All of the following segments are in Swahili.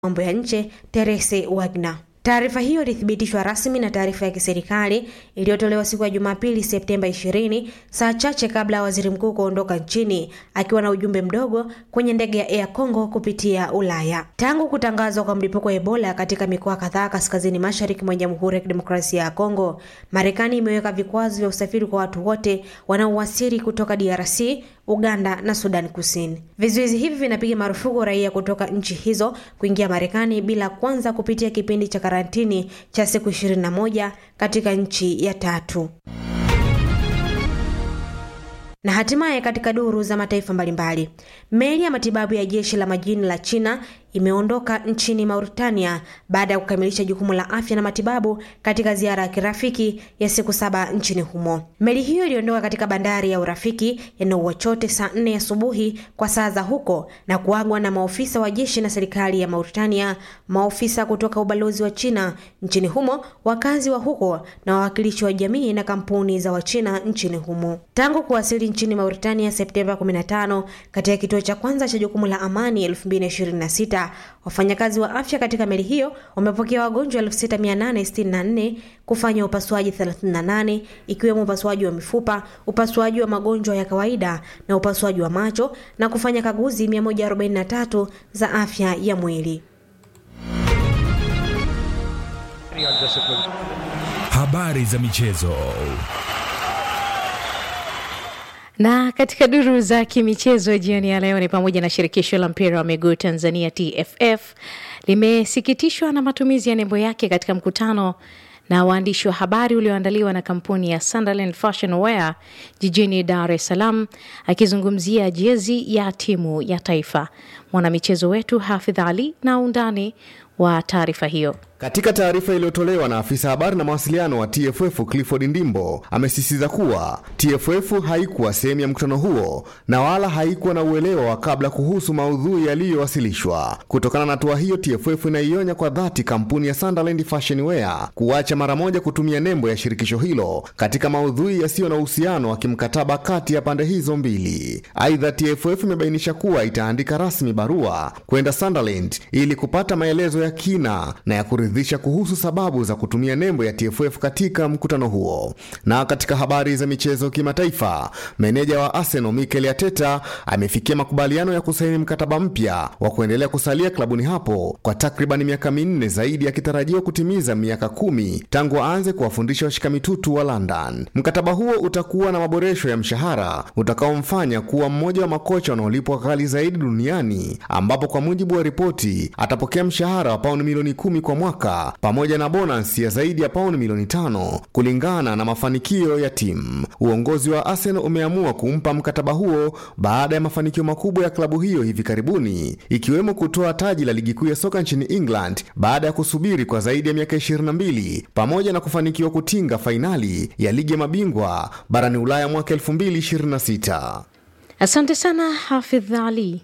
mambo ya nje Therese Wagner. Taarifa hiyo ilithibitishwa rasmi na taarifa ya kiserikali iliyotolewa siku ya Jumapili Septemba 20 saa chache kabla ya waziri mkuu kuondoka nchini akiwa na ujumbe mdogo kwenye ndege ya Air Congo kupitia Ulaya. Tangu kutangazwa kwa mlipuko wa Ebola katika mikoa kadhaa kaskazini mashariki mwa Jamhuri ya Kidemokrasia ya Kongo, Marekani imeweka vikwazo vya usafiri kwa watu wote wanaowasili kutoka DRC, Uganda na Sudan Kusini. Vizuizi hivi vinapiga marufuku raia kutoka nchi hizo kuingia Marekani bila kwanza kupitia kipindi cha karantini cha siku 21 katika nchi ya tatu. Na hatimaye katika duru za mataifa mbalimbali, meli ya matibabu ya jeshi la majini la China imeondoka nchini Mauritania baada ya kukamilisha jukumu la afya na matibabu katika ziara ya kirafiki ya siku saba nchini humo. Meli hiyo iliondoka katika bandari ya Urafiki ya Nouakchott saa nne asubuhi kwa saa za huko na kuagwa na maofisa wa jeshi na serikali ya Mauritania, maofisa kutoka ubalozi wa China nchini humo, wakazi wa huko na wawakilishi wa jamii na kampuni za Wachina nchini humo. Tangu kuwasili nchini Mauritania Septemba 15 katika kituo cha kwanza cha jukumu la amani 2026 wafanyakazi wa afya katika meli hiyo wamepokea wagonjwa 6864 kufanya upasuaji 38 ikiwemo upasuaji wa mifupa, upasuaji wa magonjwa ya kawaida na upasuaji wa macho na kufanya kaguzi 143 za afya ya mwili. Habari za michezo. Na katika duru za kimichezo jioni ya leo ni pamoja na shirikisho la mpira wa miguu Tanzania TFF limesikitishwa na matumizi ya nembo yake katika mkutano na waandishi wa habari ulioandaliwa na kampuni ya Sunderland Fashion Wear jijini Dar es Salaam, akizungumzia jezi ya timu ya taifa. Mwanamichezo wetu Hafidh Ali na undani wa taarifa hiyo. Katika taarifa iliyotolewa na afisa habari na mawasiliano wa TFF Clifford Ndimbo amesisitiza kuwa TFF haikuwa sehemu ya mkutano huo na wala haikuwa na uelewa wa kabla kuhusu maudhui yaliyowasilishwa. Kutokana na hatua hiyo, TFF inaionya kwa dhati kampuni ya Sunderland Fashion Wear kuacha mara moja kutumia nembo ya shirikisho hilo katika maudhui yasiyo na uhusiano wa kimkataba kati ya pande hizo mbili. Aidha, TFF imebainisha kuwa itaandika rasmi barua kwenda Sunderland ili kupata maelezo ya kina na ya kuridhisha kuhusu sababu za kutumia nembo ya TFF katika mkutano huo. Na katika habari za michezo kimataifa, meneja wa Arsenal Mikel Arteta amefikia makubaliano ya kusaini mkataba mpya wa kuendelea kusalia klabuni hapo kwa takriban miaka minne zaidi, akitarajiwa kutimiza miaka kumi tangu aanze kuwafundisha washika mitutu wa London. Mkataba huo utakuwa na maboresho ya mshahara utakaomfanya kuwa mmoja wa makocha wanaolipwa ghali zaidi duniani, ambapo kwa mujibu wa ripoti atapokea mshahara wa pauni milioni kumi kwa mwaka pamoja na bonus ya zaidi ya pauni milioni tano kulingana na mafanikio ya timu. Uongozi wa Arsenal umeamua kumpa mkataba huo baada ya mafanikio makubwa ya klabu hiyo hivi karibuni, ikiwemo kutoa taji la ligi kuu ya soka nchini England baada ya kusubiri kwa zaidi ya miaka 22 pamoja na kufanikiwa kutinga fainali ya ligi ya mabingwa barani Ulaya mwaka 2026. Asante sana Hafidh Ali.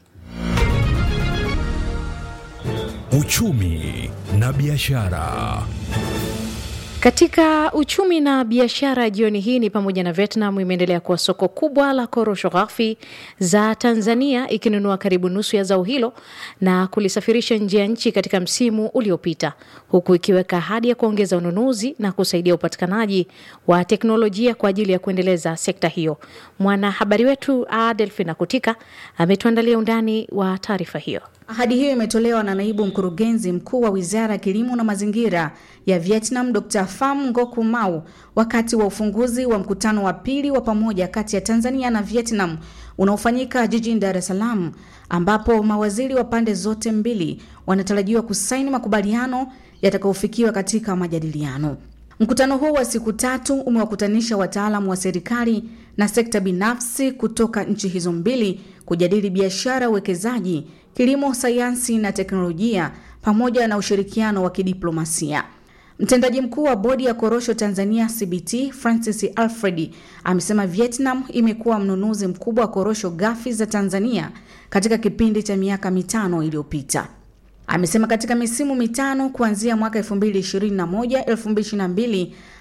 Uchumi na biashara. Katika uchumi na biashara jioni hii ni pamoja na Vietnam imeendelea kuwa soko kubwa la korosho ghafi za Tanzania ikinunua karibu nusu ya zao hilo na kulisafirisha nje ya nchi katika msimu uliopita, huku ikiweka ahadi ya kuongeza ununuzi na kusaidia upatikanaji wa teknolojia kwa ajili ya kuendeleza sekta hiyo. Mwanahabari wetu Adelfina Kutika ametuandalia undani wa taarifa hiyo. Ahadi hiyo imetolewa na naibu mkurugenzi mkuu wa wizara ya kilimo na mazingira ya Vietnam, Dr Pham Ngoc Mau, wakati wa ufunguzi wa mkutano wa pili wa pamoja kati ya Tanzania na Vietnam unaofanyika jijini Dar es Salaam, ambapo mawaziri wa pande zote mbili wanatarajiwa kusaini makubaliano yatakayofikiwa katika majadiliano. Mkutano huu wa siku tatu umewakutanisha wataalamu wa serikali na sekta binafsi kutoka nchi hizo mbili kujadili biashara, uwekezaji, kilimo, sayansi na teknolojia pamoja na ushirikiano wa kidiplomasia. Mtendaji mkuu wa bodi ya korosho Tanzania CBT Francis Alfred amesema Vietnam imekuwa mnunuzi mkubwa wa korosho ghafi za Tanzania katika kipindi cha miaka mitano iliyopita. Amesema katika misimu mitano kuanzia mwaka 2021 2022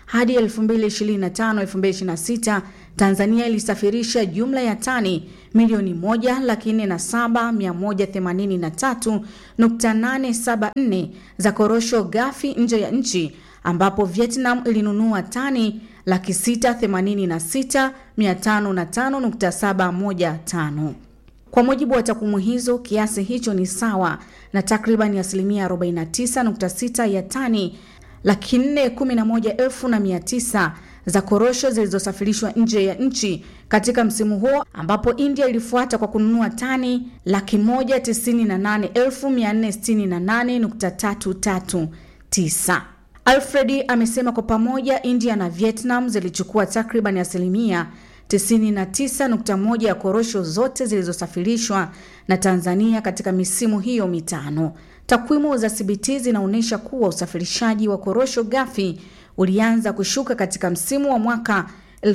hadi 2025-2026 Tanzania ilisafirisha jumla ya tani milioni moja laki nne na saba mia moja themanini na tatu nukta nane saba nne za korosho ghafi nje ya nchi ambapo Vietnam ilinunua tani laki sita themanini na sita mia tano na tano nukta saba moja tano. Kwa mujibu wa takwimu hizo, kiasi hicho ni sawa na takriban asilimia 49.6 ya tani laki nne kumi na moja elfu na mia tisa za korosho zilizosafirishwa nje ya nchi katika msimu huo, ambapo India ilifuata kwa kununua tani laki moja tisini na nane elfu mia nne sitini na nane nukta tatu tatu tisa. Alfredi amesema kwa pamoja India na Vietnam zilichukua takriban asilimia 99.1 ya korosho zote zilizosafirishwa na Tanzania katika misimu hiyo mitano. Takwimu za CBT zinaonyesha kuwa usafirishaji wa korosho ghafi ulianza kushuka katika msimu wa mwaka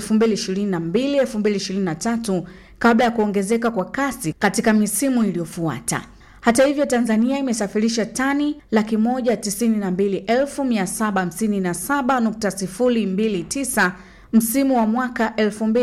2022-2023 kabla ya kuongezeka kwa kasi katika misimu iliyofuata. Hata hivyo, Tanzania imesafirisha tani laki moja tisini na mbili elfu mia saba hamsini na saba nukta sifuri mbili tisa msimu wa mwaka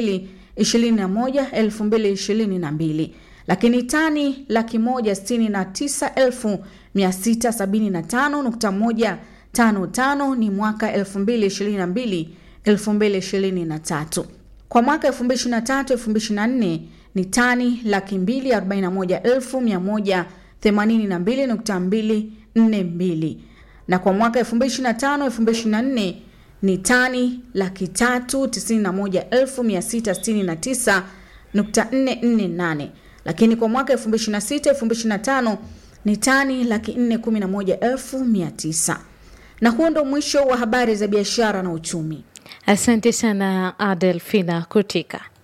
2021 2022, lakini tani laki moja sitini na tisa elfu mia sita sabini na tano nukta moja tano tano ni mwaka 2022 2023. Kwa mwaka 2023 2024 ni tani laki mbili arobaini na moja elfu mia moja themanini na mbili nukta mbili nne mbili na kwa mwaka 2025 2024 ni tani laki tatu tisini na moja elfu mia sita sitini na tisa nukta nne nne nane lakini kwa mwaka 2026 2025 ni tani laki nne kumi na moja elfu mia tisa na huo ndo mwisho wa habari za biashara na uchumi. Asante sana Adelfina Kutika.